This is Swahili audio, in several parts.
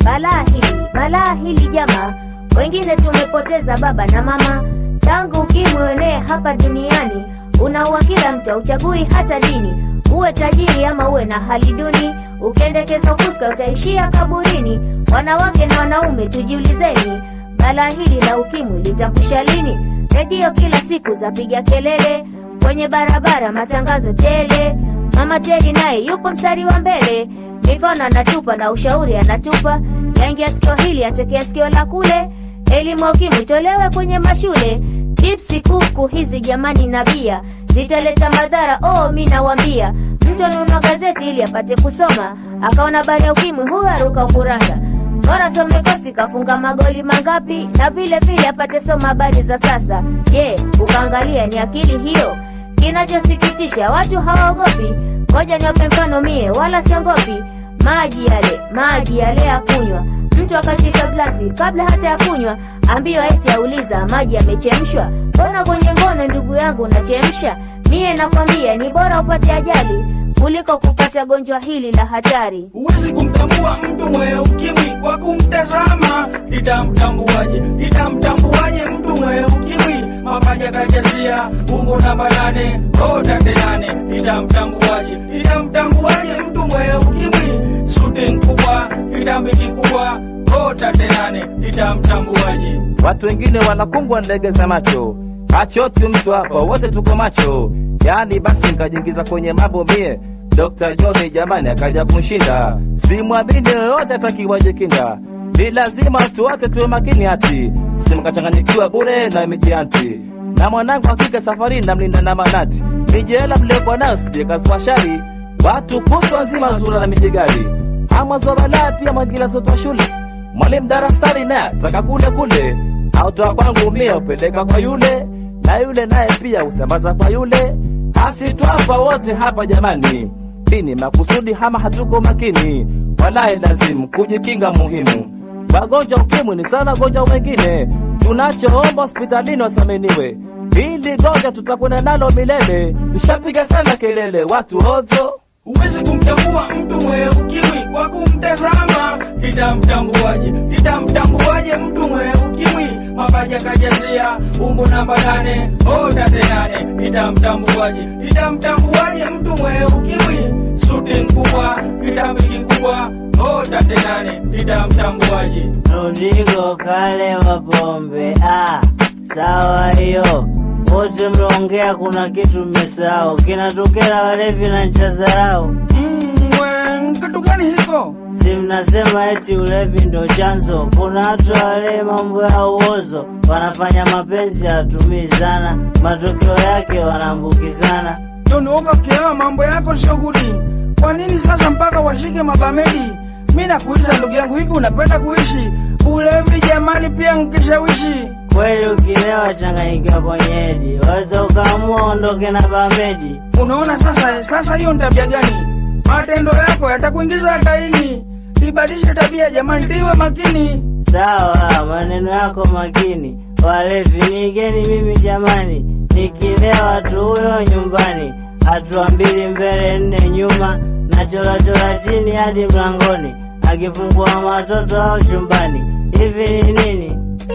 balaa hili balaa hili jamaa wengine tumepoteza baba na mama tangu ukimwi uenee hapa duniani unaua kila mtu auchagui hata dini uwe tajiri ama uwe na hali duni ukiendekeza ufuska utaishia kaburini wanawake na wanaume tujiulizeni balaa hili la ukimwi litakusha lini redio kila siku zapiga kelele kwenye barabara matangazo tele mama teri naye yupo mstari wa mbele mikono anatupa na ushauri anatupa yaingia sikio hili atokea sikio la kule elimu ya ukimwi tolewe kwenye mashule chipsi kuku hizi jamani na bia zitaleta madhara oh mi nawambia mtu anunua gazeti ili apate kusoma akaona habari ya ukimwi huyo aruka ukurasa bora some kosti kafunga magoli mangapi na vile vile apate soma habari za sasa je ukaangalia ni akili hiyo kinachosikitisha watu hawaogopi ngoja niwape mfano mie wala siongopi maji yale maji yale ya kunywa mtu akashika glasi kabla hata ya kunywa ambiwa eti auliza maji yamechemshwa mbona kwenye ngono ndugu yangu unachemsha mie nakwambia ni bora upate ajali kuliko kupata gonjwa hili la hatari Huwezi kumtambua mtu mwenye ukimwi kwa kumtazama. Nitamtambuaje? Nitamtambuaje mtu mwenye ukimwi? Mapaja kajazia umbo namba nane o tate nane. Nitamtambuaje? Nitamtambuaje mtu mwenye ukimwi? Suti kubwa, kitambi kikubwa o tate nane. Nitamtambuaje? Watu wengine wanakumbwa ndege za macho, hachoti mtu hapa, wote tuko macho. Yaani basi nikajiingiza kwenye mambo mie, Dr. John jamani akaja kunshinda. Simwamini yoyote atakiwaje kinga, ni lazima tu wote tuwe makini hati, simkachanganyikiwa bure na mijianti. Na mwanangu hakika safari namlinda na manati, mijela mlekwa nayo sijekazwa shari, watu kutwa nzima zura na mijigari, ama zobalaa pia mwagila mtoto wa shule mwalimu darasani naye ataka kule kule, autoa kwangu mia upeleka kwa yule, na yule naye pia usambaza kwa yule. Asitwafa wote hapa jamani, dini makusudi hama hatuko makini, walahi lazimu kujikinga muhimu. Wagonjwa ukimwi ni sana gonjwa wengine, tunachoomba hospitalini wathaminiwe, ili gonjwa tutakwenda nalo milele. Tushapiga sana kelele watu ovyo Huwezi kumtambua mtu mwenye ukimwi kwa kumtazama. Nitamtambuaje? Nitamtambuaje mtu mwenye ukimwi? Mapaja kajazia umbo namba nane o tate nane. Nitamtambuaje? Nitamtambuaje mtu mwenye ukimwi? Suti kubwa, kitambi kikubwa o tate nane. Nitamtambuaje? Rodrigo kale wa pombe. Ah, sawa hiyo. Wote mnaongea, kuna kitu mmesahau, kinatokea walevi na ncha zarau. Mm, we, kitu gani hiko? Si mnasema eti ulevi ndo chanzo? Kuna watu wale mambo ya uozo, wanafanya mapenzi hatumii sana, matokeo yake wanaambukizana. Tonuoga ukielewa mambo yako shughuli. Kwa nini sasa mpaka washike mabamedi? Mi nakuuliza ndugu yangu, hivi unapenda kuishi ulevi? Jamani, pia nkishawishi Kweli ukilewa changanyikiwa kwenye hedi, waweza ukaamua ondoke na bamedi. Unaona sasa, sasa hiyo ni tabia gani? Matendo yako yatakuingiza hatarini. Ibadilishe tabia jamani, tiwe makini. Sawa, maneno yako makini. Walevi nigeni mimi jamani, nikilewa tu huyo nyumbani, hatua mbili mbele nne nyuma, na chorachora chini hadi mlangoni, akifungua watoto au chumbani. Hivi ni nini?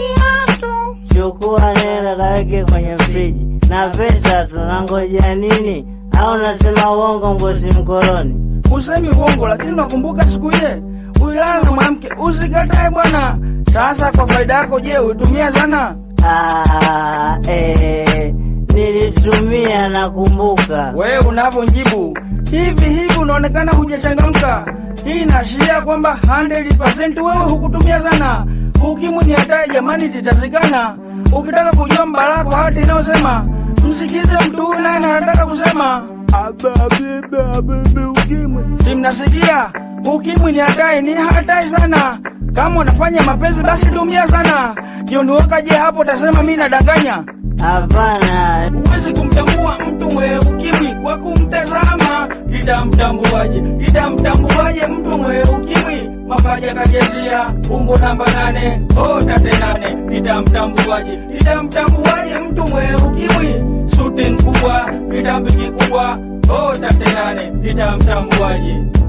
Chukua nela kaweke kwenye friji na pesa, tunangoja nini? Au nasema uongo ngozi mkoroni? Usemi uongo, lakini unakumbuka siku ile ulilala na mwanamke, usikatae bwana. Sasa kwa faida yako, je, uitumia sana? Ah, eh, nilitumia nakumbuka. Wewe unavyonjibu hivi hivi, unaonekana hujachangamka. Hii inaashiria kwamba 100% wewe hukutumia sana. Ukimwi ni hatari jamani, titazikana. Ukitaka kujua mbala kwa hati inayosema msikize mtu huyu naye anataka kusema si mnasikia? Ukimwi ni hatari, ni hatari sana. Kama unafanya mapenzi basi tumia sana. Jiondoka je hapo, utasema mi nadanganya. Hapana, Huwezi kumtambua mtu mwenye ukimwi kwa kumtazama. Nitamtambuaje? Nitamtambuaje mtu mwenye ukimwi? Mapaja kajazia umbo namba nane o tate nane. Nitamtambuaje? Nitamtambuaje mtu mwenye ukimwi? Suti kubwa, kitambi kikubwa o tate nane. Nitamtambuaje?